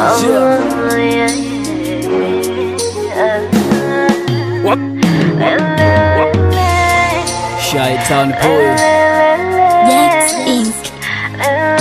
Shy Town Boy. Jax Inc.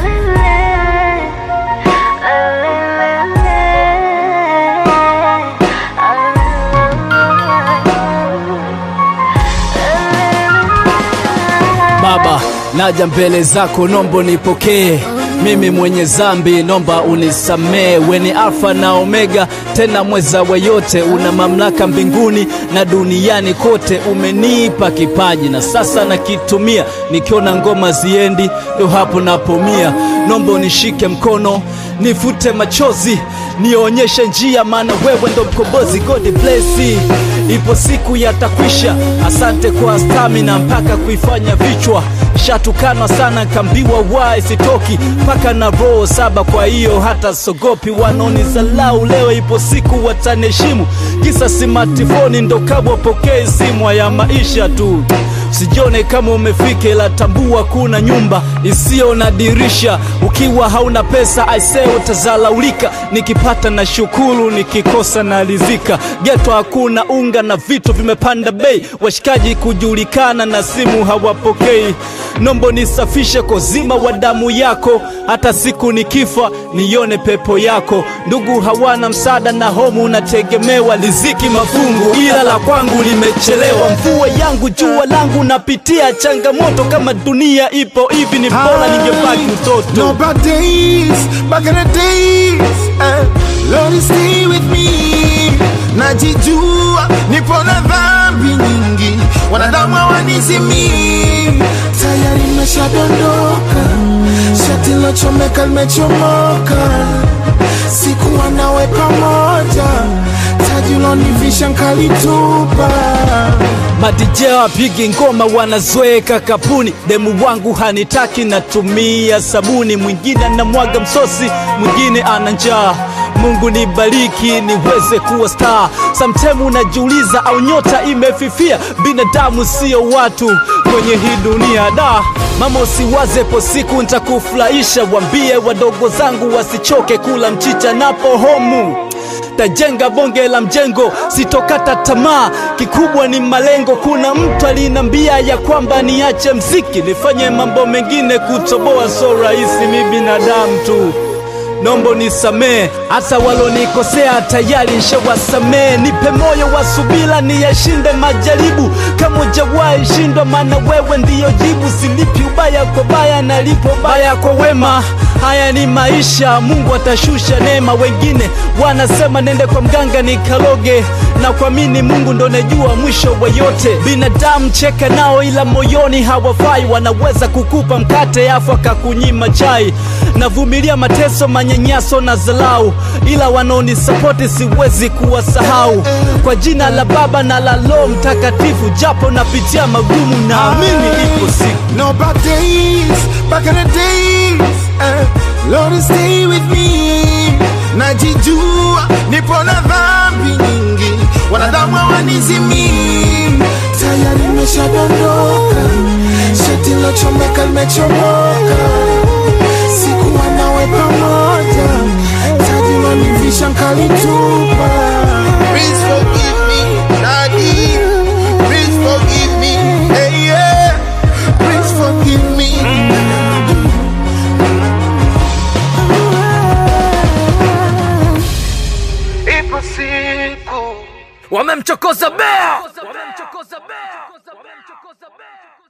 Baba, naja mbele zako, nombo nipokee mimi mwenye zambi, nomba unisamee. We ni Alfa na Omega, tena mweza wa yote, una mamlaka mbinguni na duniani kote. Umenipa kipaji na sasa nakitumia, nikiona ngoma ziendi, ndo hapo napomia. Nomba unishike mkono, nifute machozi, nionyeshe njia, maana wewe ndo mkombozi. God bless you. Ipo siku yatakwisha. Asante kwa stamina mpaka kuifanya vichwa shatukanwa sana, kambiwa wae sitoki mpaka na roho saba. Kwa hiyo hata sogopi, wanaonizalau leo, ipo siku wataniheshimu. Kisa simatifoni ndo kabwa pokee simu ya maisha tu. Usijione kama umefika, ila tambua kuna nyumba isiyo na dirisha. Ukiwa hauna pesa aisee, utazalaulika. Nikipata na shukuru, nikikosa na rizika. Geto hakuna unga na vitu vimepanda bei, washikaji kujulikana na simu hawapokei. Nombo nisafishe kozima wa damu yako, hata siku nikifa nione pepo yako. Ndugu hawana msaada na homu unategemewa, riziki mafungu, ila la kwangu limechelewa. Mvua yangu jua langu, napitia changamoto. Kama dunia ipo hivi, ni bora ningebaki mtoto. No bad days, back in the days. eh, Lord stay with me. Najijua nipo na dhambi nyingi, wanadamu hawanizimii. Tayari nimeshadondoka, shati lochomeka limechomoka. Sikuwa nawe pamoja, taji ulonivisha nkalitupa. madije wapigi ngoma wanazoeka kapuni, demu wangu hanitaki, natumia sabuni. Mwingine anamwaga msosi, mwingine ana njaa. Mungu nibariki niweze kuwa star. Sometime unajiuliza au nyota imefifia? Binadamu sio watu kwenye hii dunia da Mama usiwaze po siku nitakufurahisha, wambie wadogo zangu wasichoke kula mchicha napo homu tajenga bonge la mjengo, sitokata tamaa, kikubwa ni malengo. Kuna mtu alinambia ya kwamba niache mziki nifanye mambo mengine, kutoboa so rahisi, mi binadamu tu nombo nisamee, hata walonikosea tayari nshawasamee. Nipe moyo wa subira niyashinde majaribu, kama ujawahi shindwa, maana wewe ndiyo jibu. Silipi ubaya kwa baya, nalipo baya kwa wema. Haya ni maisha, Mungu atashusha neema. Wengine wanasema nende kwa mganga nikaloge, na kuamini Mungu ndo najua mwisho wa yote. Binadamu cheka nao, ila moyoni hawafai. Wanaweza kukupa mkate afu akakunyima chai. Navumilia mateso, manyanyaso na zalau, ila wanaonisapoti siwezi kuwasahau. Kwa jina la Baba na la Roho Mtakatifu, japo napitia magumu, naamini ipo siku No bad days, back in the days. eh, Lord stay with me. Najijua nipo na dhambi nyingi, wanadamu hawanizimii. Tayari nimeshadondoka, shati lochomeka limechomoka. Sikuwa nawe pamoja, taji lonivisha nkalitupa. Please forgive me, Daddy. Please forgive me, hey yeah. Please forgive me. Ipo siku wamemchokoza bea